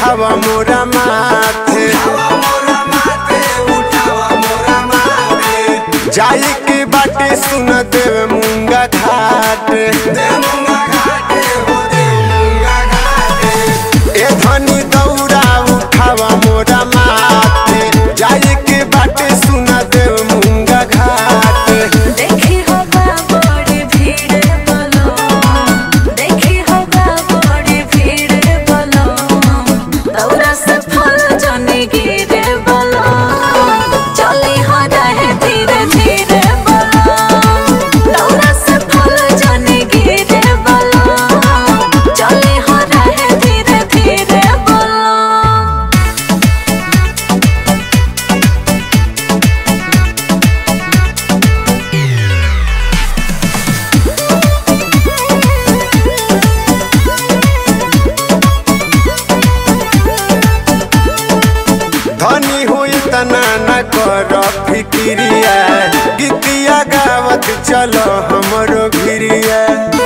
उठावा मोरा माथे जाई के बाटे सुन देव मुंगा घाट ए धनी दौड़ा उठावा मोरा माथे जाई के बाटे सुन देव मुंगा घाट देखी होगा बड़ी भीड़ बोलो देखी होगा बड़ी भीड़ बोलो दौरा से फल जने गिरे बोलो चली हो रहे धीरे धीरे बोलो दौरा से फल जने गिरे बोलो चली हो रहे धीरे धीरे बोलो धनी होई तना न कर फिक्रिया गीतिया गावत चलो हमरो भिरिया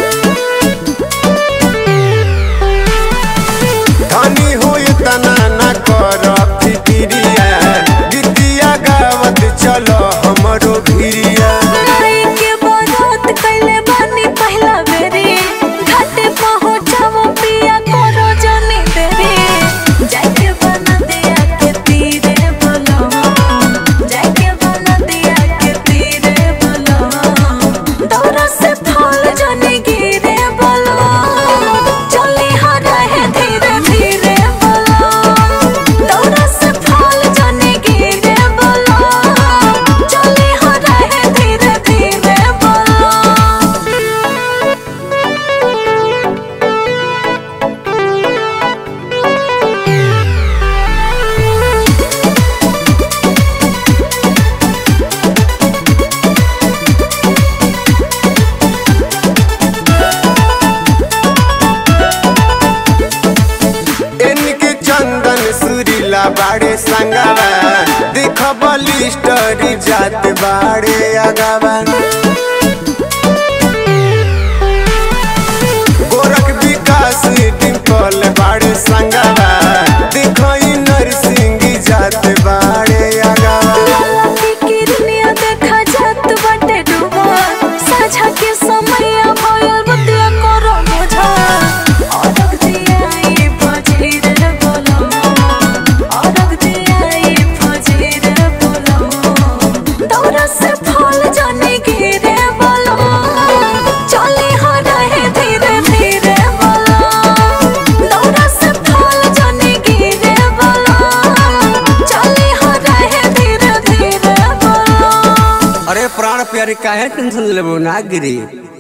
धनी होई तना न कर फिक्रिया गीतिया गावत चलो हमरो भिरिया नाई के बारात कइले बानी पहिला बेरी घाटे पहुंचावो पिया करो जनी देरी जाके बना दिया के तीरे बोलो जाके बना दिया के तीरे बोलो दौरा से फल जनी गिरे बोलो चली हो रहे धीरे धीरे बोलो दौरा से फल जनी गिरे बोलो चली हो रहे धीरे धीरे बोलो इनके चंदन सुरीला बाड़े संगवा देख बलिस्टरी जात बाड़े अगवा गोरख विकास डिम्पल बाड़े संगवा देख नरसिंह जात बाड़े अगवा लकी किरनिया देखा जात बाटे डूबा साझा के समय भयल बतिया करो बुझा औरग दिया ये फजीर बोलो औरग दिया ये फजीर बोलो दौरा से फल जाने गिरे बोलो चले हो रहे धीरे धीरे बोलो दौरा से फल जाने गिरे बोलो चले हो रहे धीरे धीरे बोलो अरे प्राण प्यारी काहे टेंशन लेबो ना गिरी